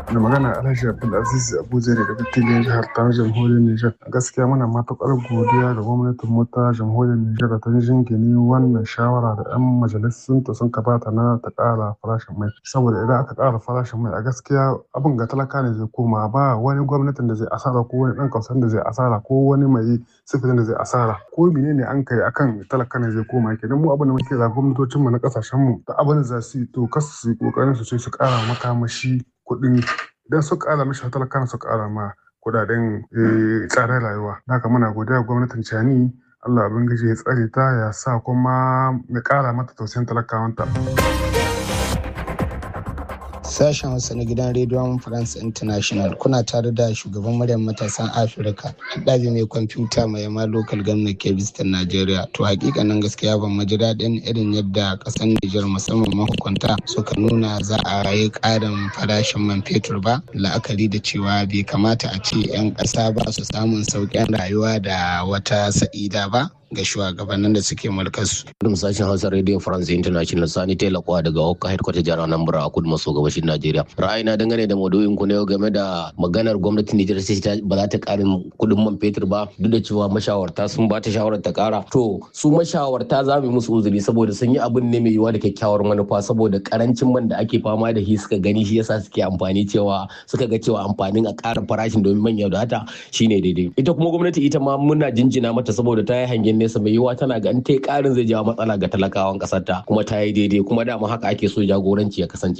da magana Alhaji Abdulaziz Abuja ne daga Tigin jihar ta jamhuriyar Nijar. Gaskiya muna matuƙar godiya da gwamnatin mu ta jamhuriyar Nijar da ta jingine wannan shawara da 'yan majalisun ta sun kabata na ta ƙara farashin mai. Saboda idan aka ƙara farashin mai a gaskiya abin ga talaka ne zai koma ba wani gwamnatin da zai asara ko wani ɗan kasuwan da zai asara ko wani mai sifirin da zai asara ko menene an kai akan talaka ne zai koma kenan mu abin da muke da gwamnatocin mu na ƙasashen mu da abin da za su yi to kasu su yi ƙoƙarin su ce su ƙara makamashi kuɗin idan su ƙara mishi talaka su ƙara ma kudaden tsadar rayuwa. Haka muna godiya gwamnatin Cani Allah Ubangiji ya tsare ta ya sa kuma ya ƙara mata tausayin talakawanta. Sashen Hausa na gidan rediyon France International kuna tare da shugaban muryar matasan Afirka ɗabi mai kwamfuta mai yamma local government kebistan Najeriya. To hakikanin gaskiya ban maji daɗin irin yadda ƙasar Nijar musamman mahukunta suka nuna za a yi ƙarin farashin man fetur ba la'akari da cewa bai kamata a ce 'yan ƙasa ba su samun sauƙin rayuwa da wata sa'ida ba ga shugabannin da suke mulkarsu. Kudin sashen Hausa Radio France International Sani Telakwa daga Okka Headquarter jihar Anambra a kudu maso gabashin Najeriya. Ra'ayina dangane da maudu'in ku na yau game da maganar gwamnatin Nijar sai ba za ta karin kudin man fetur ba duk da cewa mashawarta sun ba ta shawarar ta kara. To su mashawarta za mu musu uzuri saboda sun yi abin ne mai yiwuwa da kyakkyawar manufa saboda karancin man da ake fama da shi suka gani shi yasa suke amfani cewa suka ga cewa amfanin a ƙara farashin domin manya da hata shine daidai. Ita kuma gwamnati ita ma muna jinjina mata saboda ta yi hangen nesa mai yiwuwa tana ga in ta yi karin zai jawo matsala ga talakawan kasar ta kuma ta yi daidai kuma dama haka ake so jagoranci ya kasance.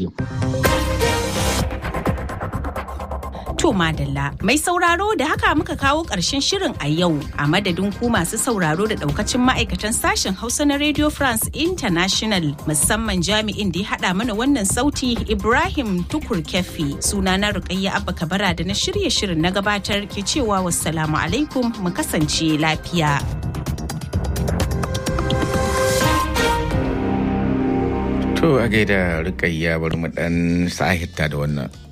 To Madalla, mai sauraro da haka muka kawo ƙarshen shirin a yau a madadin ku masu sauraro da ɗaukacin ma'aikatan sashen Hausa na Radio France International musamman jami'in da ya haɗa mana wannan sauti Ibrahim Tukur Kefi suna na Rukayya Abba Kabara da na shirye shirin na gabatar ke cewa wassalamu alaikum mu kasance lafiya. To a gaida Rukayya bari mu ɗan sahita da wannan.